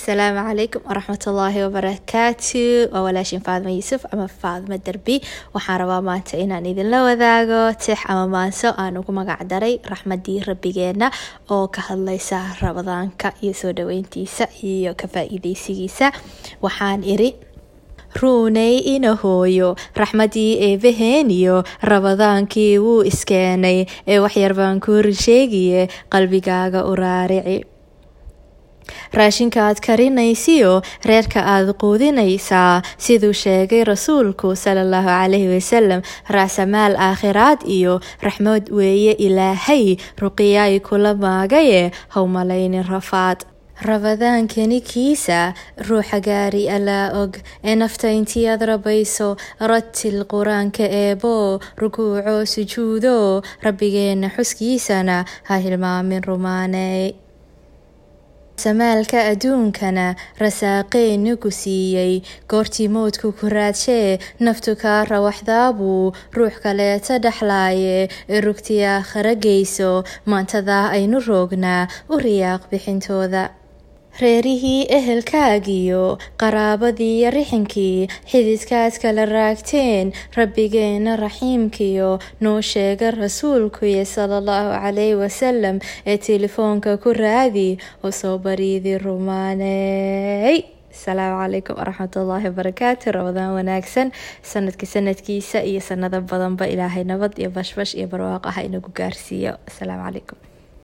asalaamu calaykum waraxmatullaahi wabarakaatu waa walaashin faadmo yuusuf ama faadmo derbi waxaan rabaa maanta inaan idinla wadaago tix ama maanso aan ugu magac daray raxmadii rabbigeena oo ka hadlaysa rabadaanka iyo soo dhaweyntiisa iyo ka faa-iideysigiisa waxaan iri ruuney ina hooyo raxmadii eebaheeniyo rabadaankii wuu iskeenay ee waxyar baan ku rinsheegiye qalbigaaga u raarici raashinka aad karinaysiyo reerka aad quudinaysaa siduu sheegay rasuulku salallahu calayhi wasalam raasamaal aakhiraad iyo raxmad weeye ilaahay ruqiyaay kula maagaye howmalaynin rafaad rabadaankani kiisa ruuxa gaari allaa og ee nafta intii aad rabayso ratil qur-aanka eeboo rukuuco sujuudo rabbigeena xuskiisana ha hilmaamin rumaaney samaalka adduunkana rasaaqeenu ku siiyey goortii moodku ku raadshee naftu kaa rawaxdaabuu ruux kaleeta dhexlaaye ee rugtii aakhara geyso maantadaa aynu roognaa u riyaaq bixintooda reerihii ehelkaagiyo qaraabadiiyo rixinkii xididkaad kala raagteen rabbigeena raxiimkiyo noo sheega rasuulkuye salallahu calayhi wasalam ee telefoonka ku raadi oo soo bariidi rumaaney asalaamu calaykum waraxmatullaahi wabarakaatu rabadaan wanaagsan sanadka sanadkiisa iyo sanado badanba ilaahay nabad iyo bashbash iyo barwaaqo ah inagu gaarsiiyo asalaamu calaykum